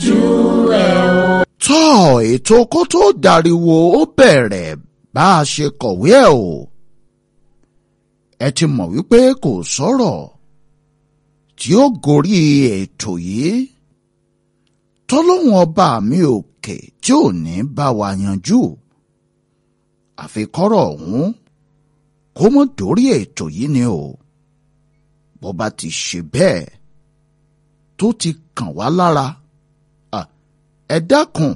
tọ́ ètò kó tó dariwo ó bẹ̀rẹ̀ bá a ṣe kọ̀wé ẹ̀ o ẹ ti mọ̀ wípé kò sọ̀rọ̀ tí ó gorí ètò yìí tọ́lọ́hún ọba mi òkè tí ò ní bá wa yanjú àfikọ́rọ̀ ọ̀hún kó mọ́ dórí ètò yìí ni o bó bá ti ṣe bẹ́ẹ̀ tó ti kàn wá lára ẹ dákun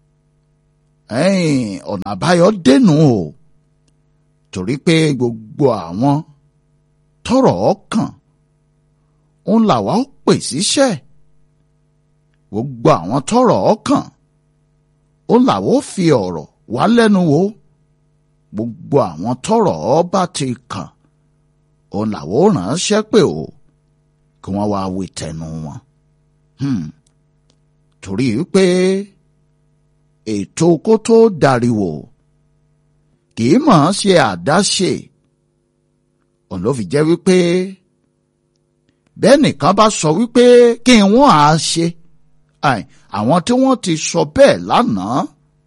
ọ̀nà àbáyọ dènù o torí pé gbogbo àwọn tọ́rọ̀ ọkàn òun làwa ó pè síṣẹ́ gbogbo àwọn tọ́rọ̀ ọkàn òun làwa ó fi ọ̀rọ̀ wá lẹ́nu wò gbogbo àwọn tọ́rọ̀ ọba ti kàn òun làwa ó ránṣẹ́ pé o kí wọ́n wá wí tẹnu wọn. Hmm torí pé ètò kó tó dariwo kì í mọ̀ ọ́n ṣe àdáṣe òun ló fi jẹ́ wípé bẹ́ẹ̀ nìkan bá sọ wípé kí wọ́n á ṣe àwọn tí wọ́n ti sọ bẹ́ẹ̀ lánàá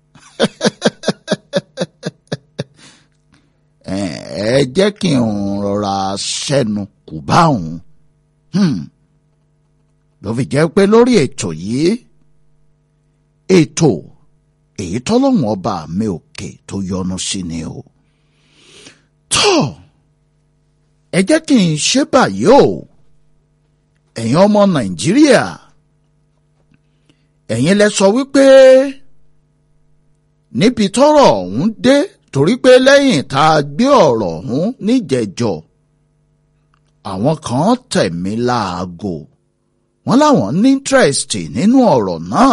ẹ jẹ́ kí n rọra ṣẹ́nu kù bá òun ló fi jẹ́ pé lórí ètò yìí ètò èyí tọ́lọ́hún ọba mi òkè tó yọ́nú sí ni o. tọ́ ẹ jẹ́ kí n ṣe báyìí o ẹ̀yin ọmọ nàìjíríà ẹ̀yin lẹ sọ wípé níbi tọ́rọ̀ ọ̀hún dé torí pé lẹ́yìn tá a gbé ọ̀rọ̀ ọ̀hún níjẹ̀jọ́ àwọn kan tẹ̀ mí láago wọ́n láwọn ní interest nínú ọ̀rọ̀ náà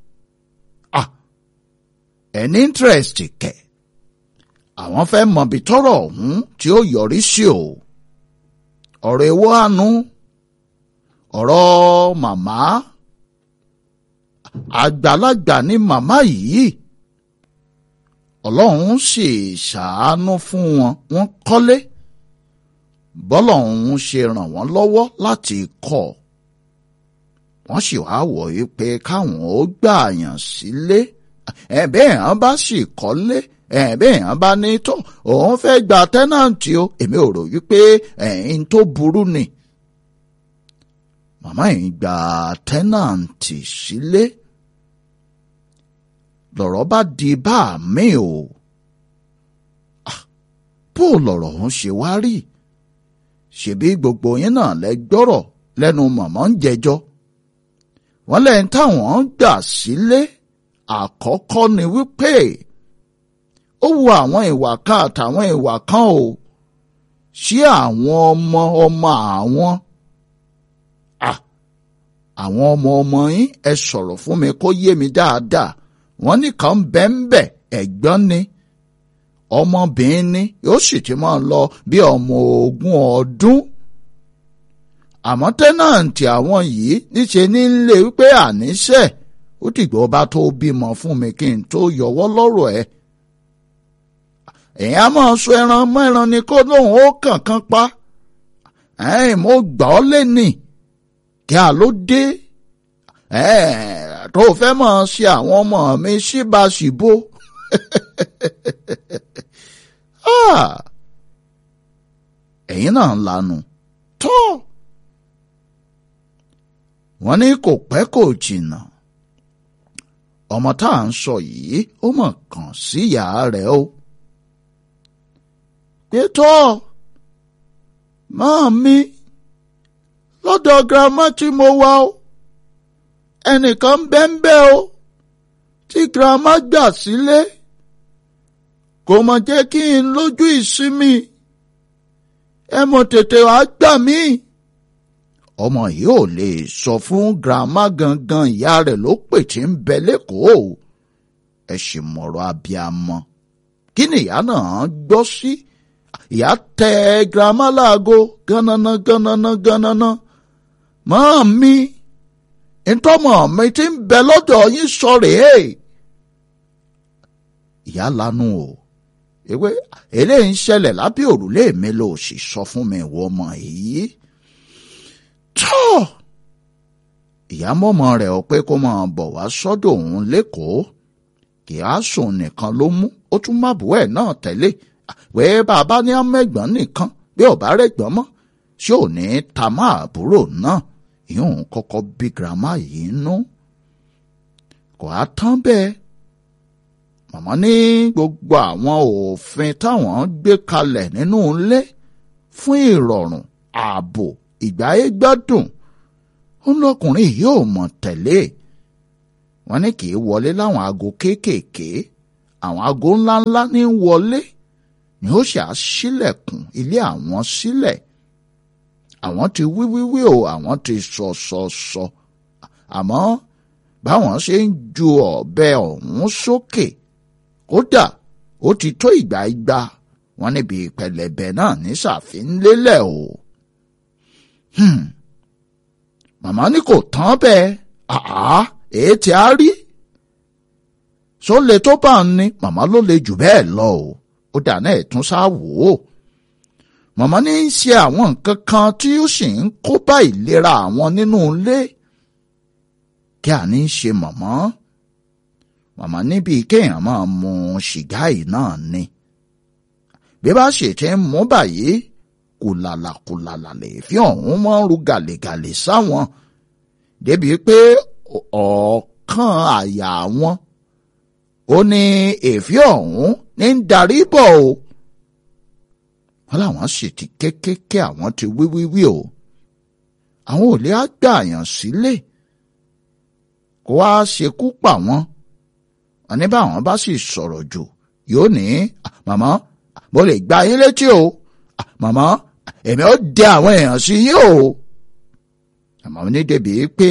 ẹni interest kẹ àwọn fẹ́ mọbi tọ́rọ̀ ọ̀hún tí ó yọrí sí o ọ̀rọ̀ ewo àánú ọ̀rọ̀ màmá àgbàlagbà ni màmá yìí ọlọ́run sì ṣàánú fún wọn wọ́n kọ́lé bọ́lọ́run ṣe ràn wọ́n lọ́wọ́ láti kọ́ wọ́n sì wá wọ̀ yí pé káwọn ó gbààyàn sílé. Si ẹ̀bẹ́ èèyàn bá sì kọ́lé ẹ̀bẹ́ èèyàn bá ní tó òun fẹ́ gba tẹ́nàntì o èmi ò rò wípé ẹ̀yìn tó burú ni. màmá yìí gba tẹ́nàntì sílé lọ̀rọ̀ bá di bá mi o bó lọ̀rọ̀ òun ṣe wá rí ṣebí gbogbo yín náà lẹ gbọ́rọ̀ lẹ́nu màmá ń jẹjọ́ wọ́n lẹ́yìn táwọn gbà sílé àkọ́kọ́ ni wípé ó wu àwọn ìwà kan àtàwọn ìwà kan o sí àwọn ọmọ ọmọ àwọn àwọn ọmọ ọmọ yín ẹ sọ̀rọ̀ fún mi kó yé mi dáadáa wọ́n nìkan bẹ́ńbẹ́ ẹ̀gbọ́n ni ọmọbìnrin ni yóò sì ti máa lọ bí ọmọ ogún ọdún àmọ́ tẹ́nàǹtì àwọn yìí níṣẹ́ ní lè wípé àníṣe ó dìgbà ọba tó bímọ fún mi kí n tó yọwọ́ lọ́rọ̀ ẹ̀. èèyàn máa sọ ẹran mọ́ ẹran ni kó lóun ó kànkan pa. ẹ̀ẹ́n mo gbà ọ́ lẹ́nì kí a ló dé. tó fẹ́ máa ṣe àwọn ọmọ mi síbáṣìbó. ẹ̀yin náà ń lanu tó. wọ́n ní kò pẹ́ kò jìnnà ọmọ tá à ń sọ yìí ó mọ̀ kàn sí ìyá rẹ̀ o. pétọ́ máa mi lọ́dọ̀ girama tí mo wà o ẹnìkan bẹ́ńbẹ́ o tí girama gbà sílé kò mọ̀ jẹ́ kí n lójú ìsinmi ẹ mọ̀ tètè wá gbà mí ọmọ yìí ò lè sọ fún girama gangan ìyá rẹ̀ ló pè tí ń bẹ lẹ́kọ̀ọ́ ẹ sì mọ̀rọ̀ abiyamọ kí ni ìyá náà gbọ́ sí ìyá tẹ girama láago gánana gánana gánana mọ́ mi ntọ́mọ̀ mi ti ń bẹ lọ́dọ̀ yín sọ rèé ìyá lanu o ewé eléyìí ń ṣẹlẹ̀ lábẹ́ òrùlé mi ló sì sọ fún mi ìwọ ọmọ yìí tó ìyá mọ́mọ́ rẹ̀ ọ pé kó máa bọ̀ wá sọ́dọ̀ òun lẹ́kọ̀ọ́ kì á sùn nìkan ló mú ó tún má bùú ẹ̀ náà tẹ́lẹ̀ wẹ́ẹ́ bàbá ní amẹ́gbọ́n nìkan bí ọ̀bá rẹ̀ gbọ́n mọ́ ṣé ò ní ta má àbúrò náà ìyóò kọ́kọ́ bí girama yìí nú kò á tán bẹ́ẹ̀ màmá ní gbogbo àwọn òfin táwọn gbé kalẹ̀ nínú ilé fún ìrọ̀rùn ààbò ìgbáyé gbádùn ó lọkùnrin yóò mọ̀ tẹ̀lé wọn ní kì í wọlé láwọn aago kéékèèké àwọn aago ńláńlá ní wọlé ni ó ṣe àṣílẹ̀kùn ilé àwọn sílẹ̀ àwọn ti wíwíwí o àwọn ti sọ sọ sọ àmọ́ báwọn ṣe ń ju ọ̀bẹ ọ̀hún sókè kódà ó ti tó ìgbà igba wọn níbi pẹlẹbẹ náà ní sàfin lélẹ̀ o. Hmm màmá ní kò tán bẹ́ẹ̀ àá èé tí a rí só le tó bá ń ní màmá ló le jù bẹ́ẹ̀ lọ o ó dáná ẹ̀tún sá wò ó màmá ní í ṣe àwọn nǹkan kan tí ó sì ń kó bá ìlera àwọn nínú ilé kí a ní í ṣe màmá màmá níbi kéèyàn máa mu ṣìgá yìí náà ni bí bá ṣe ti ń mú báyìí kùlàlà kùlàlà lè fi ọ̀hún máa ń ru gàlègàlè sáwọn débi pé ọ̀ọ́kàn àyà wọn ó ní èéfì ọ̀hún ní ń darí bọ̀ o wọn làwọn sì ti kékeré àwọn ti wíwíwí o àwọn ò lè á gbààyàn sílé kó wá ṣekú pa wọn wọn ní báwọn bá sì sọ̀rọ̀ jù yóò ní màmá mo lè gba yín létí o màmá èmi ó dẹ àwọn èèyàn sí yín o àmọ́ ní débi pé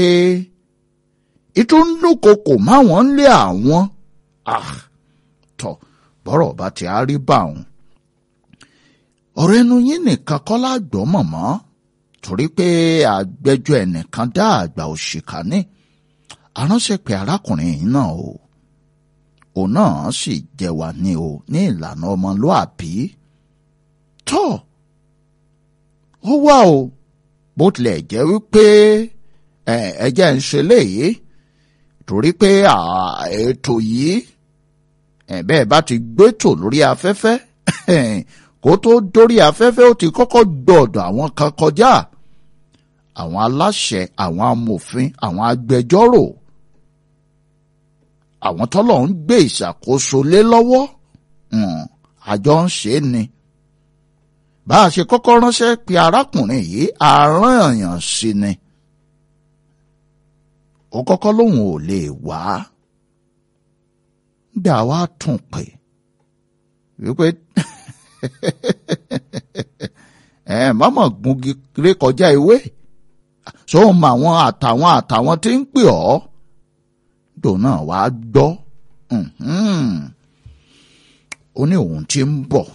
ìtúndúnkokò máwọn ń lé àwọn tọ bọ́rọ̀ bá ti á rí bá òun ọ̀rọ̀ ẹnu yín nìkan kọ́ lágbọ́ mọ̀mọ́ torí pé àgbẹ́jọ́ ẹnìkan dá àgbà òṣìkà ní aránṣẹ́ pé arákùnrin yìí náà o òun náà sì jẹ wá ní o ní ìlànà ọmọlúàbí tọ́ ó wà o bó tilẹ̀ jẹ́ wípé ẹ̀jẹ̀ ń ṣe léyìí torí pé ètò yìí bẹ́ẹ̀ bá ti gbétò lórí afẹ́fẹ́ kó tó dórí afẹ́fẹ́ ó ti kọ́kọ́ gbọ́dọ̀ àwọn kan kọjá àwọn aláṣẹ àwọn amòfin àwọn agbẹjọ́rò àwọn tọ́lọ̀ ń gbé ìṣàkóso lé lọ́wọ́ àjọ ń ṣe é ni bá a ṣe kọ́kọ́ ránṣẹ́ pé arákùnrin yìí àárán èèyàn sí ni ó kọ́kọ́ lóun ò lè wá gbà wá tún pè wípé ẹ mọ́mọ́ gungi ré kọjá ewé so mọ àwọn àtàwọn àtàwọn tí ń pè ọ́ dòun náà wá gbọ́ ó ní òun ti ń bọ̀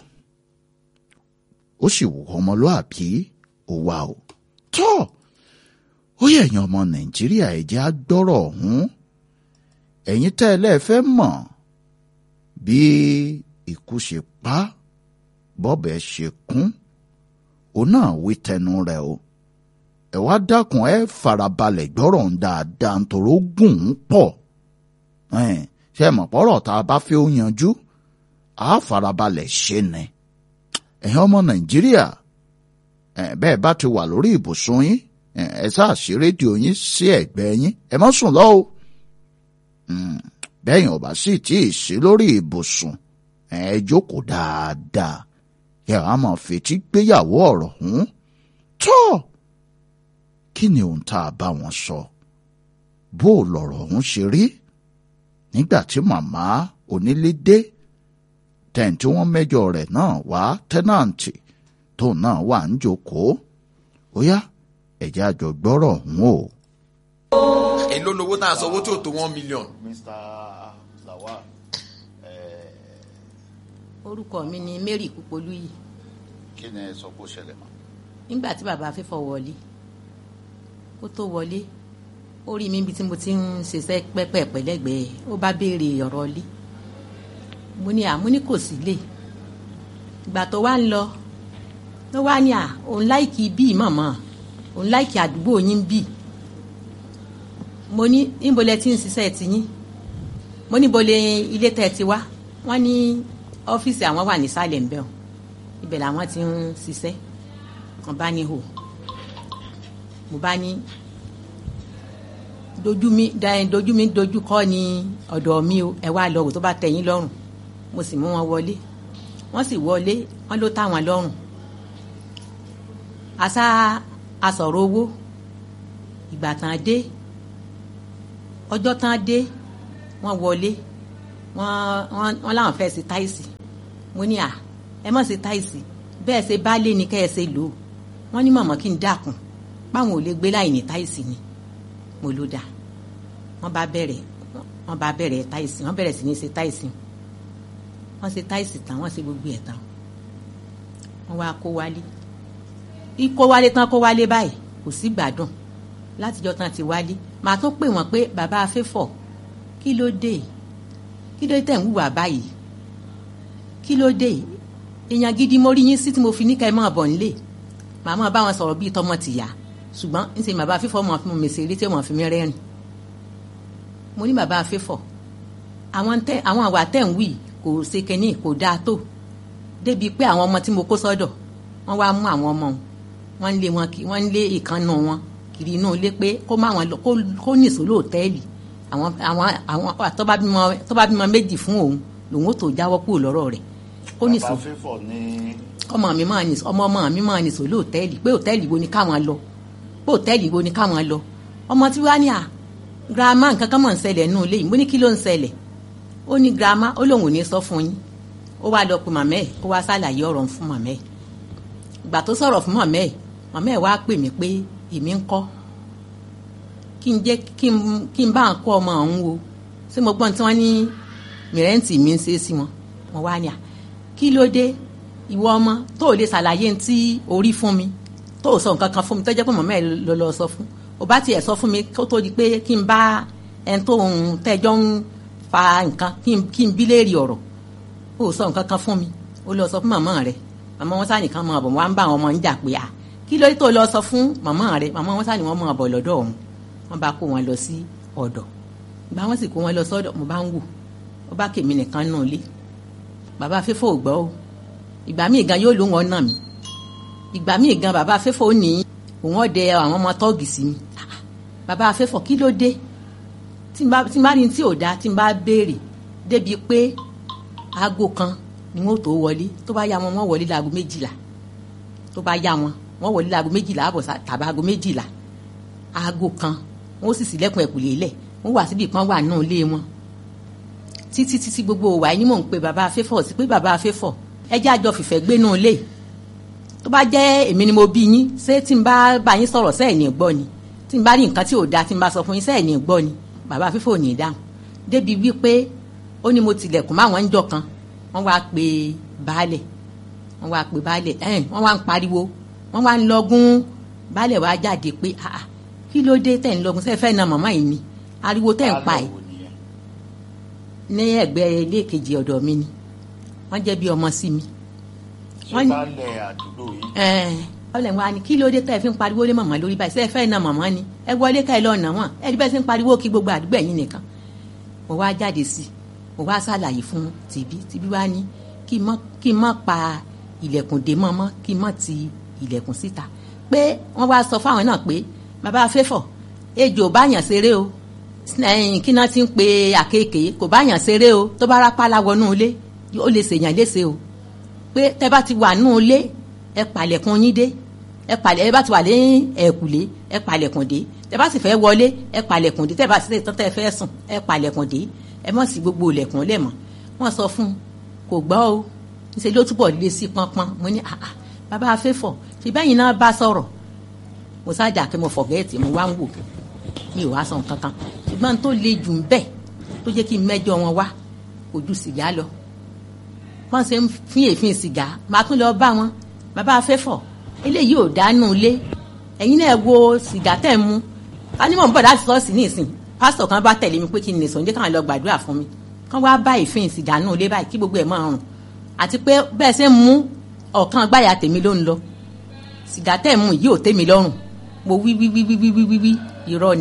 ó sì wù ọmọlúàbí ó wà o tọ́ ó yẹ ẹ̀yin ọmọ nàìjíríà ẹ̀jẹ̀ á gbọ́rọ̀ ọ̀hún ẹ̀yin tẹ́ ẹ lẹ́ẹ̀fẹ́ mọ̀ bí ikú ṣe pa bọ́bẹ̀ ṣe kún òun náà wí tẹnu rẹ̀ o ẹ wá dákun ẹ farabalẹ̀ gbọ́rọ̀ ń dáadáa nítorí ó gùn ún pọ̀ ṣe mọ̀ pọ́rọ̀ tá a bá fẹ́ ó yanjú á farabalẹ̀ ṣe ni ẹ̀yin ọmọ nàìjíríà bẹ́ẹ̀ bá ti wà lórí ibùsùn yín ẹ sáà ṣí rédíò yín sí ẹ̀gbẹ́ yín ẹ má sùn lọ o bẹ́yìn ọ̀bà sì tí ì sí lórí ibùsùn ẹ jókòó dáadáa ẹ wàá máa fetí gbéyàwó ọ̀rọ̀ hùn tó kí ni ohun tá a bá wọn sọ bó lọ̀rọ̀ ọ̀hún ṣe rí nígbà tí màmá onílé dé tẹ̀ǹtì wọn mẹ́jọ rẹ̀ náà wá tẹ́nàǹtì tóun náà wà ń jókòó ó yá ẹ̀jẹ̀ àjọgbọ́rọ̀ ọ̀hún o. èló lowó tá a sọ owó tí ò tó one million. Mr. Lawal orúkọ mi ni Mary Kúpolúyì kí ni ẹ sọ kó ṣẹlẹ̀ mọ́. nígbà tí bàbá fífọ̀ wọlé kó tó wọlé ó rí mi ibi tí mo ti ń ṣiṣẹ́ pẹ́pẹ́pẹ́ lẹ́gbẹ̀ẹ́ ó bá béèrè ọ̀rọ̀ lé mo ní àmú ní kò sí lè ìgbà tó wá ń lọ ló wá ní à òun láìkì bíi mọ̀mọ́ òun láìkì àdúgbò yín bíi mo ní níbo lẹ ti ń ṣiṣẹ́ ti yín mo níbo lẹ ilé tẹ́ ti wá wọ́n ní ọ́fíìsì àwọn wà nísàlẹ̀ ńbẹ̀ o ibẹ̀ làwọn ti ń ṣiṣẹ́ wọ́n bá ní hò mo bá ní dojú mi dojú mi dojú kọ́ ni ọ̀dọ̀ mi o ẹ wá lọ wò tó bá tẹ́ yín lọ́rùn mo sì mú wọn wọlé wọ́n sì wọlé wọ́n ló tá wọn lọ́rùn àṣà àsọ̀rọ̀ owó ìgbà tán dé ọjọ́ tán dé wọ́n wọlé wọ́n wọ́n láwọn fẹ́ ṣe táìsì mo ní à ẹ má ṣe táìsì bẹ́ẹ̀ ṣe baálé ni kẹ́ ẹ ṣe lò ó wọ́n ní mọ̀mọ́ kí n dákun báwọn ò lè gbé láì ní táìsì ni mo ló dà wọ́n bá bẹ̀rẹ̀ wọ́n bá bẹ̀rẹ̀ táìsì wọ́n bẹ̀rẹ̀ sí ní ṣe táìsì wọ́n ṣe táìsì tán wọ́n ṣe gbogbo ẹ̀ tán wọ́n wá kó wálé ikó wálé tán kó wálé báyìí kò sí gbádùn látijọ́ tán ti wálé màá tún pè wọ́n pé bàbá afẹ́fọ̀ kí ló dé kí ló tẹ̀ ń wùwà báyìí kí ló dé èèyàn gidi mo rí yín sí tí mo fi ní ká ẹ máa bọ̀ nílé màá máa bá wọn sọ̀rọ̀ bíi tọmọ tìyá ṣùgbọ́n ń ṣe bàbá afẹ́fọ̀ mọ̀ fún mi ṣeré tí wọ́n fi mí rẹ́rìn mo ní bàbá afẹ́fọ̀ àwọn tẹ àwọn àwà tẹ̀ ń wì kò ṣe kẹ́ni kò dáa tó débi pé àwọn ọmọ tí mo kó sọ́dọ̀ wọ́n wá mú àwọn ọmọ wọn ń lé wọn kí wọ́n ń lé ìkànnà wọn kiri inú ilé pé kó má wọn lọ kó nìṣó lóòtẹ́ẹ̀lì àwọn àwọn àwọn tó bá bímọ tó bá bímọ méjì fún òun lòun ó tó jáwọ́ kúrò lọ́rọ̀ rẹ̀ kó nìṣó bàbá fífọ̀ ní ọmọ mi máa nìṣó ọmọ ọmọ mi máa nìṣó lóòtẹ́ẹ̀lì pé òtẹ́ẹ̀lì wo ni káwọn lọ pé òtẹ́ẹ̀lì wo ni káwọn lọ ọmọ tí wàá ní à girama nǹkan kan mọ̀ ń ṣẹlẹ̀ nínú ilé yìí mo ní kí ló ń ṣẹlẹ̀ ó ní girama ó lóun ò ní sọ fún yín ó wá lọ pe màmá ẹ̀ ó wá ṣàlàyé ọ̀rọ̀ fún màmá ẹ̀ ìgbà tó sọ̀rọ̀ fún màmá ẹ̀ màmá ẹ̀ wá pè mí pé èmi ń kọ́ kí n jẹ́ kí n kí n bá ń kọ́ ọmọ ọ̀hún wo ṣé mo gbọ́n tí wọ́n ní mìrẹ́ǹtì mi ń ṣe sí wọn mo wá ní à kí ló dé ìwọ ọmọ tó o lè ṣàlàyé tí orí fún mi tó o sọ nǹkan kan fún mi tó jẹ́ pé màmá ẹ̀ lọ lọ sọ fún o bá tiẹ̀ sọ fún mi kó tó di pé kí n bá ẹni tó ń tẹ́jọ́ ń fa nǹkan kí n kí n bí léèrè ọ̀rọ̀ o sọ nǹkan kan fún mi o lọ sọ fún màmá rẹ màmá wọn sáà nìkan máa bọ̀ wọ́n á ń bá àwọn ọmọ ń jà pé à kí ló dé tó lọ sọ fún màmá rẹ màmá wọn sáà ní wọ́n máa bọ̀ lọ́dọ̀ ọ̀hún wọ́n bá kó wọn lọ sí ọ̀dọ̀ ìgbà wọn sì kó wọn lọ sọ́dọ̀ mo bá ń wò ó bá kèmí nìkan nù lé bàbá fífò ò gbọ́ o ìgbà míì gan yóò ló wọn nà mí ìgbà míì gan bàbá fífò ò ní òun ọ̀dẹ àwọn ọmọ tọ́ọ̀gì sí mi bàbá fífò kí ló dé tí n bá tí n bá rí tí ò dáa tí n bá béèrè débi pé aago kan ni wọn ò tó wọlé tó bá yá wọn wọn wọlé láago méjìlá tó bá yá wọn wọn wọlé láago méjìlá àbọ̀ tàbí aago méjìlá aago kan wọn ó sì sílẹ̀kùn ẹ̀kùlé lẹ̀ wọn wà síbi kan wà náà lé wọn títí títí gbogbo òwà yín mò ń pe bàbá afẹ́fọ̀ sí pé bàbá afẹ́fọ̀ ẹ jẹ́ àjọ fìfẹ́ gbé náà lé tó bá jẹ́ èmi ni mo bí yín ṣé tí n bá bá yín sọ̀rọ̀ sẹ́ẹ̀ ní gbọ́ ni tí n bá rí nǹkan tí ò dáa tí n bá sọ fún yín sẹ́ẹ̀ ní gbọ́ ni bàbá afẹ́fọ̀ ò ní dáhùn débi wípé ó ní mo tilẹ̀kùn máwọn ń jọ kan wọ́n wá pe baálẹ̀ wọ́n wá pe baálẹ̀ ẹ̀hìn wọ́n wá ń pariwo wọ́n wá ń lọ́gún baálẹ̀ wá jáde pé ah kí ló dé tẹ̀ ń lọ́gún sẹ́ẹ̀ fẹ́ na màmá yìí ni ariwo tẹ̀ ń pa ẹ̀ ní ẹ̀gbẹ́ ilé kejì ọ̀dọ̀ mi ni wọ́n jẹ́ bí ọmọ sí mi. ṣé wọ́n ní- baálẹ̀ àdúgbò yìí ẹ̀ẹ́n baálẹ̀ wa ni kí ló dé tẹ̀ fi ń pariwo lé màmá lórí báyìí sẹ́ẹ̀ fẹ́ na màmá ni ẹ wọlé ká ẹ lọ́ọ́ nà wọ́n ẹ rí bẹ́ẹ̀ sí ń pariwo kí gbogbo àdúgbò ẹ̀yìn nìkan mo wá jáde sí i mo wá ṣàlàyé fún tìbí tìbí wá ní kí n mọ́ kí n mọ́ pa ilẹ̀kùn dé mọ́ mọ́ kí n mọ́ ti ilẹ̀kùn síta pé wọ́n wá sọ fáwọn náà pé bàbá afẹ́fọ̀ ejò ò báyàn ṣeré o ẹ̀yìn kí náà ti ń pe àkekèé kò báyàn ṣeré o tó bá rápálá wọnú ilé ó lè ṣèyàn léṣe o pé tẹ́ bá ti wà nù ilé ẹ pàlẹ̀kùn yín dé ẹ pàlẹ̀ ẹ bá ti wà ní ẹ̀kùlé ẹ pàlẹ̀kùn dé tẹ́ bá sì fẹ́ wọlé ẹ pàlẹ̀kùn dé tẹ́ bá sì tán tẹ́ fẹ́ sùn ẹ pàlẹ̀kùn dé ẹ mọ̀ sí gbogbo ilẹ̀kùn lẹ̀ mọ́ wọ́n sọ fún un kò gbọ́ o níṣẹ́ ló túbọ̀ lé sí pọ́npọ́n mo ní àà bàbá afẹ́fọ̀ ṣe bẹ́yìn náà bá sọ̀rọ̀ mo sáàjà kí mo fọ̀gẹ́ẹ̀tì mo wá ń wò mi ò wá sọ nǹkan kan ṣùgbọ́n tó le jù ń bẹ̀ tó jẹ́ kí n mẹ́jọ wọn wá kò ju sìgá lọ wọ́n ṣe ń fín èéfín sìgá máa tún lọ bá wọn bàbá afẹ́fọ̀ eléyìí ò dánú ilé ẹ̀yin náà wo sìgá tẹ̀ ń mu tánímọ̀ ń bọ̀ láti sọ́ọ̀sì ní ìsìn pásítọ̀ kan bá tẹ̀lé mi pé kí n lè sọ ǹjẹ́ káwọn lọ gbàdúrà fún mi kán wá bá èéfín sìgá nù ilé báyìí kí gbogbo ẹ̀ máa rùn àti pé bẹ́ẹ̀ ṣe ń mú ọ̀kan gbáyà tèmi ló ń lọ sìgá tẹ̀ ń mu yìí ò tèmi lọ́rùn mo wí wí wí wí wí wí wí wí irọ́ ni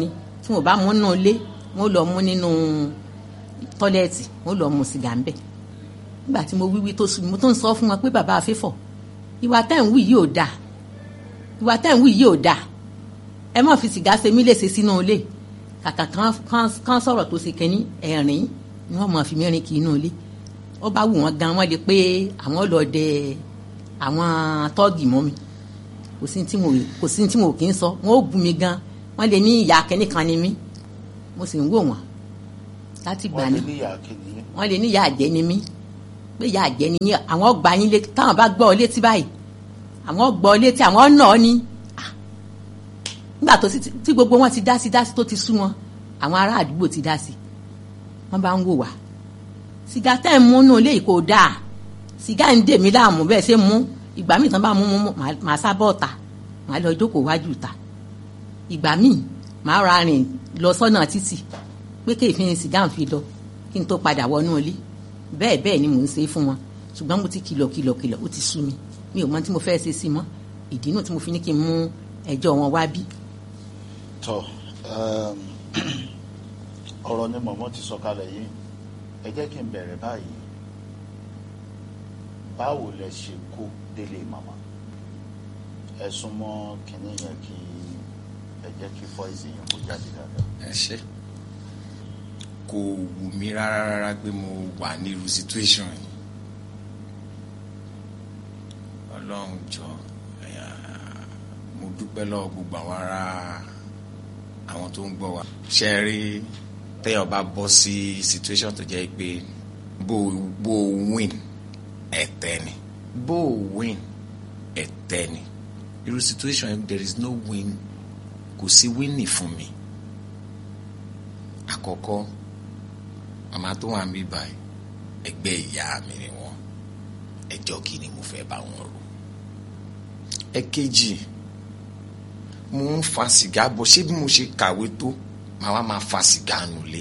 tí mo bá mú nínú ilé wọn lọ mú nínú tọ́lẹ́ẹ̀tì wọn lọ mú sìgá ń bẹ̀ nígbà tí mo wíwí tó sùn mo tó ń sọ fún wọn pé bàbá àfẹ́fọ̀ ìwà tẹ́ ń wí yìí ò dáa ìwà tẹ́ ń wí yìí ò dáa ẹ má fi sìgá ṣe mí léṣe sínú ilé kàkà kan kan kan sọ̀rọ̀ tó ṣe kẹ́ni ẹ̀rín ni wọ́n mọ̀ fi mẹ́rin kì í inú ilé ó bá wù wọ́n gan wọ́n lè pé àwọn lọ dẹ àwọn tọ́ọ̀gì mọ́ mi kò sí tí mo kò sí tí mo kì í sọ wọ́n ó bú mi gan wọ́n lè ní ìyá kẹ́ni kan ni mí mo sì ń wò wọ́n láti gbà wọ́n ní ní níyà kìíní wọ́n lè ní ìyá àjẹ́ ni mí pé ìyá àjẹ́ ni yín àwọn gbà yín létí táwọn bá gbọ́ ọ létí báyìí àwọn gbọ́ ọ létí àwọn nà ọ ní Ah. nígbà tó sì tí gbogbo wọn ti dá sí dá sí tó ti sú wọn àwọn ará àdúgbò ti dá sí wọ́n bá ń wò wá sìgá tẹ́ ń múnú ilé yìí kò dáa sìgá ń dè mí láàmú bẹ́ẹ̀ ṣe mú ìgbà míì tán bá mú mú màá- màá sábọ̀ ọ̀tà màá lọ jókòó wájú ìta ìgbà míì màá ra rìn lọ sọ́nà títì pé kéèfín sìgá ń fi lọ kí n tó padà wọnú ilé bẹ́ẹ̀ bẹ́ẹ̀ ni mò ń ṣe fún wọn ṣùgbọ́n mo ti kìlọ̀ kìlọ̀ kìlọ̀ ó ti sú mi mi ò mọ tí mo fẹ́ ṣe sí mọ́ ìdí náà tí mo fi ní kí n mú ẹjọ́ wọn wá bí. tọ um, ọ̀rọ̀ ni mọ̀mọ́ ti sọ kalẹ̀ yìí ẹ jẹ́ kí n bẹ̀rẹ̀ báyìí báwo lẹ ṣe kó délé màmá ẹ súnmọ́ kínní yẹn kí ẹ jẹ́ kí fọ́ìsì yẹn kó jáde dáadáa. ẹ ṣe kò wù mí rárá rárá pé mo wà ní irú situation yìí ọlọ́run jọ ẹ̀yà, mo dúpẹ́ lọ́wọ́ gbogbo àwọn ará àwọn tó ń gbọ́ wa ṣe é rí téèyàn bá bọ́ sí situation tó jẹ́ pé bó bó win ẹ̀tẹ́ ni bó win ẹ̀tẹ́ ni irú situation yìí there is no win kò sí winning fún mi àkọ́kọ́ màmá tó wà mí báyìí ẹgbẹ́ ìyá mi ni wọ́n ẹjọ́ kí ni mo fẹ́ bá wọn rò ẹ̀kejì mo ń fa sìgá bọ̀ ṣé bí mo ṣe kàwé tó màá wá máa fa sìgá nulẹ̀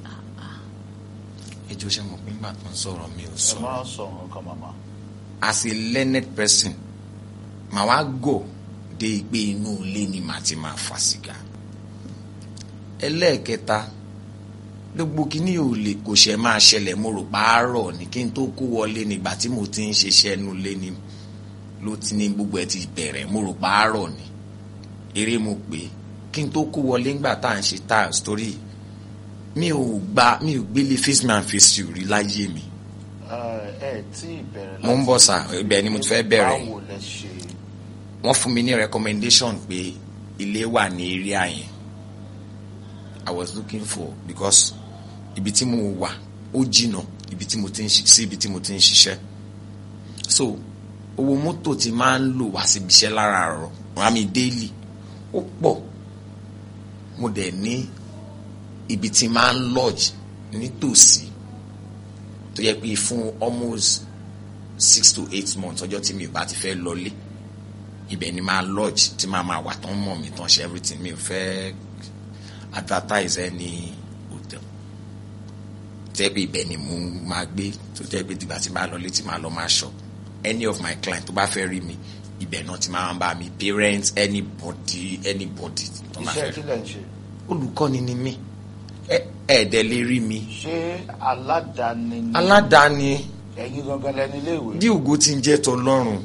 ẹjọ́ ṣe mọ̀ pé nígbà tó ń sọ̀rọ̀ mi ò ẹ sọ̀rọ̀ máa sọ nǹkan màmá as a learned person màá wá gò dé pé inú ilé ni màá ti máa fa sìgá ẹlẹ́ẹ̀kẹta gbogbo kínní ò lè kò ṣe máa ṣẹlẹ̀ mo rò pààrọ̀ ní kí n tó kó wọlé nígbà tí mo ti ń ṣiṣẹ́ nu lé ni ló ti ní gbogbo ẹ ti bẹ̀rẹ̀ mo rò pààrọ̀ ni eré mo pè é kí n tó kó wọlé ńgbà tá à ń ṣe tá story mi ò gba mi ò gbélé face man face you rí láyé mi ẹ ẹ tí ì bẹ̀rẹ̀ Mo ń bọ̀ sà, ibẹ̀ ni mo ti fẹ́ bẹ̀rẹ̀. báwo lẹ ṣe wọ́n fún mi ní recommendation pé ilé wà ní area yẹn I was looking for because ibi tí mo wà ó jìnnà ibi tí mo ti ń ṣi- sí ibi tí mo ti ń ṣiṣẹ́ so owó mọ́tò tí máa ń lò wá síbi iṣẹ́ láràárọ̀ wọ́n á mi daily ó pọ̀ mo dẹ̀ ní ibi tí máa ń lodge nítòsí tó yẹ pé fún almost six to eight months ọjọ́ tí mi ò bá ti fẹ́ lọlé ibẹ̀ ni máa lodge tí máa máa wà tán mọ̀ mi tán ṣe everything mi ò fẹ́ advertise any hotel tẹ́ pé ibẹ̀ ni mo máa gbé tó jẹ́ pé dìgbà tí máa lọlé tí máa lọ máa shop any of my client tó bá fẹ́ rí mi ibẹ̀ náà ti máa ń bá mi parents anybody anybody tó máa iṣẹ́ fẹ́ kí rí lẹ ń ṣe olùkọ́ni ni mí ẹ ẹ̀ẹ́dẹ̀ lè rí mi ṣé aládàáni ni aládàáni ẹ̀yin gangan lẹni iléèwé bí ògo ti ń jẹ́ tọlọ́run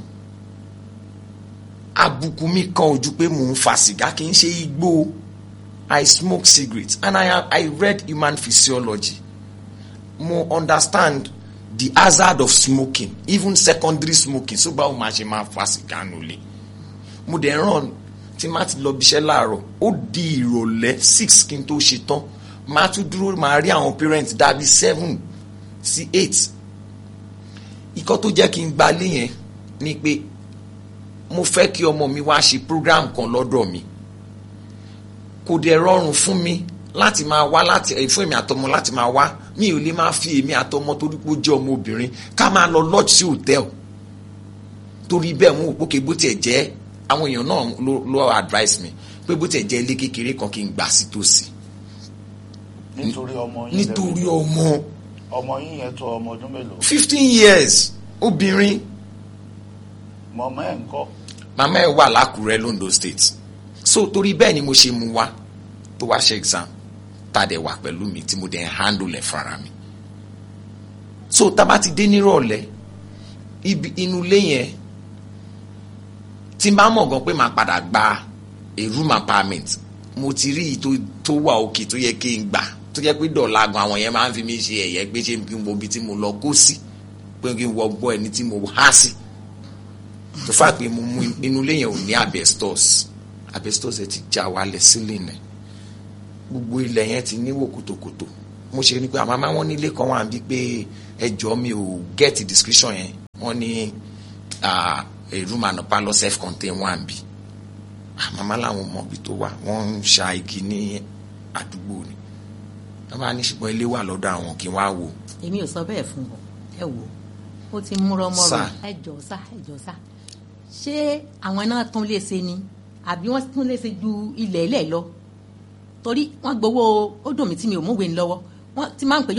àbùkù mi kan ojú pé mò ń fa sìgá kì í ṣe igbó I smoke cigarettes and I, have, I read human physiology mo understand the hazard of smoking even secondary smoking so báwo máa ṣe máa fa sìgá nulẹ̀ mo dẹ̀ ràn tí má ti lọ bíṣẹ́ láàárọ̀ ó di ìrọ̀lẹ́ six kí n tó ṣe tán máa tún dúró máa rí àwọn parents dàbí seven sí eight ikọ́ tó jẹ́ kí n gbalé yẹn ni pé mo fẹ́ kí ọmọ mi wá ṣe program kan lọ́dọ̀ mi kò dẹ̀ rọrùn fún mi láti máa wá láti ẹ̀ fún èmi àtọmọ láti máa wá mi ò lè máa fi èmi àtọmọ torí pé ó jẹ́ ọmọ obìnrin ká máa lọ lodge sí hotel torí bẹ́ẹ̀ mo wò pé kí bó tiẹ̀ jẹ́ àwọn èèyàn náà ló ló advice mi pé bó tiẹ̀ jẹ́ ilé kékeré kan kí n gbà sí tòsí nítorí ọmọ yín nítorí lẹ́bi- ọmọ ọmọ yín yẹn tó ọmọ ọdún mélòó fifteen years obìnrin mọ̀mọ́ ẹ̀ ń kọ́ màmá ẹ̀ wà lákùrẹ́ londo state so torí bẹ́ẹ̀ ni mo ṣe mú wá tó wá ṣe exam tá a dẹ̀ wà pẹ̀lú mi tí mo dẹ̀ ń handle ẹ̀ fara mi so tá a bá ti dé nírọ̀lẹ́ ibi inú ilé yẹn tí n bá mọ̀ gan pé màá padà gba a room apartment mo ti rí i tó tó wà òkè tó yẹ kí n gbà tó jẹ́ pé dọ̀la gan àwọn yẹn máa ń fi mí ṣe ẹ̀yẹ pé ṣé kí n wo ibi tí mo lọ kó sí pé kí n wọ gbọ́ ẹni tí mo há sí tó fà pé mo mú inú ilé yẹn ò ní asbestos asbestos ẹ ti já wálẹ̀ sílẹ̀ nẹ̀ gbogbo ilẹ̀ yẹn ti níwò kòtòkòtò mo ṣe ni pé àmọ́ máa wọ́n nílé kan wà bí pé ẹjọ́ mi ò get description yẹn wọ́n ní ah, a room and a parlour self contained one bí àmọ́ làwọn ọmọ ibi tó wà wọ́n ń ṣa igi ní àdúgbò ni wọ́n bá ní ṣùgbọ́n ilé wà lọ́dọ̀ àwọn kí wọ́n á wò èmi ò sọ bẹ́ẹ̀ fún ọ ẹ wò ó ti múrọ mọ́rọ Sà. ẹ jọ sá ẹ jọ sá ṣé àwọn náà tún lè ṣe ni àbí wọ́n tún lè ṣe ju ilẹ̀ ilẹ̀ lọ torí wọ́n gbowó ó dùn mí tí mi ò múwèé lọ́wọ́ wọ́n ti máa ń pè